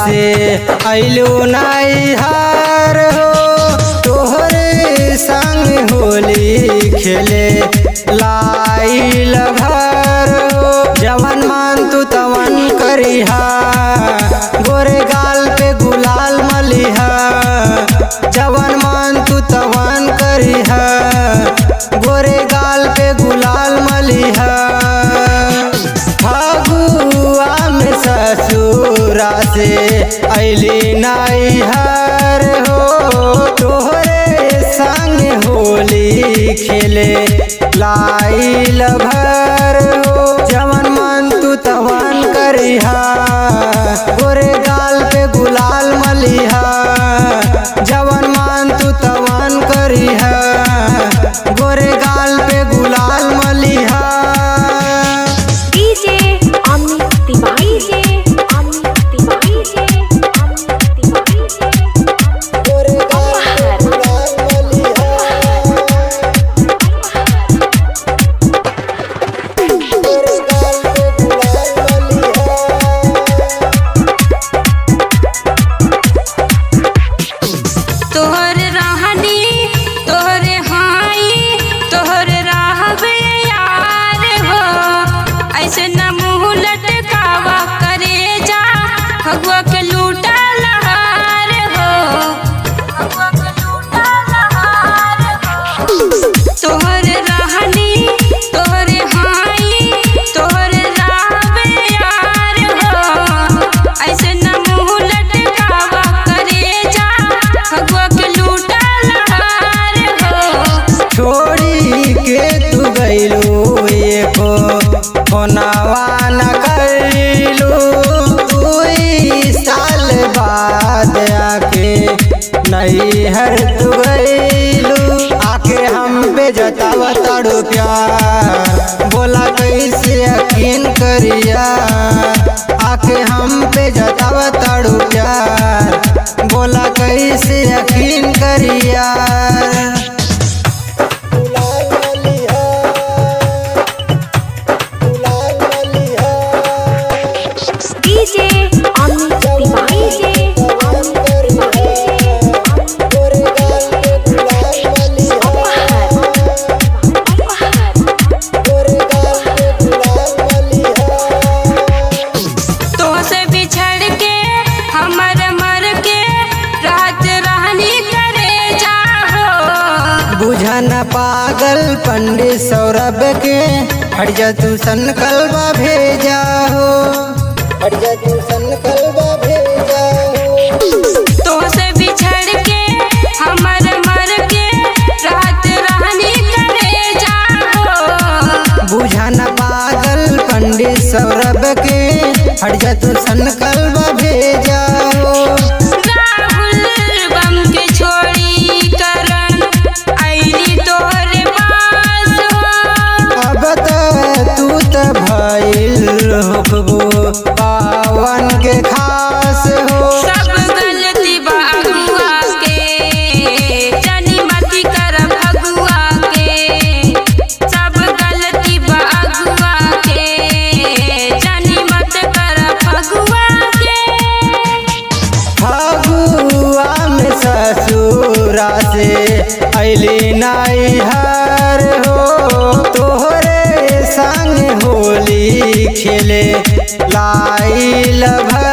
से अइलू नैहर हो तोहरे संग होली खेले लाइल भर हो जवन मान तू तवन करिहा गोरे गाल पे गुलाल मलिहा जवन मान तू तवन करिहा गोरे गाल पे गुलाल मलिहा फगुआ में ससुरा से अली नैहर हो तोहरे संग होली खेले लाइल भर हो जवन मन तू तवन करिहा गोरे गाल पे गुलाल मलिहा जवन मान तू तवन करिहा गोरे गाल पे गुलाल मलिहा डीजे अमित तिवारी जे अमित तिवारी जे अमित तिवारी जे गोरे गाल पे गुलाल मलिहा गोरे गाल पे गुलाल मलिहा तोहर रहनी तोहर हाई तोहर रहबे यार हो ऐसे न मुँह लटकावा करे जा फगुआ के लूटा लहार हो फगुआ के लूटा लहार हो तोहर रहनी तोहर हाई तोहर रहबे यार हो ऐसे न मुँह लटकावा करे जा फगुआ के लूटा लहार हो छोड़ी के तू गइलू एको फोनवा न कइलू दुई साल बाद आके नैहर तू गइलू आके हम पे जताव तड़ू प्यार बोला कैसे यकीन करिया आके हम पे जताव तड़ू प्यार बोला कैसे यकीन करिया डीजे अमित तिवारी जे अमित तिवारी जे अमित तो से बिछड़ के हमर मर के रात रहनी करे जाहो बुझन पागल पंडित सौरभ के हट जा तू संकल्प भेजा हो हट जा तू संकल्प भेजा हो तो से बिछड़ के हमर मर के रात रहनी करे जाहो बुझन पागल पंडित सौरभ के हट जा तू संकल्प भेजा हो राहुल बम के छोड़ी करण आईली तोहरे पास हो अब त तू त भइल होखबो पावन के खास हो सब गलती बागुआ के जानी मती कर भगुआ के सब गलती बागुआ के जानी मत कर भगुआ के फगुआ में ससुरा से अली नैहर हो तोहरे संग होली खेले लाइल भर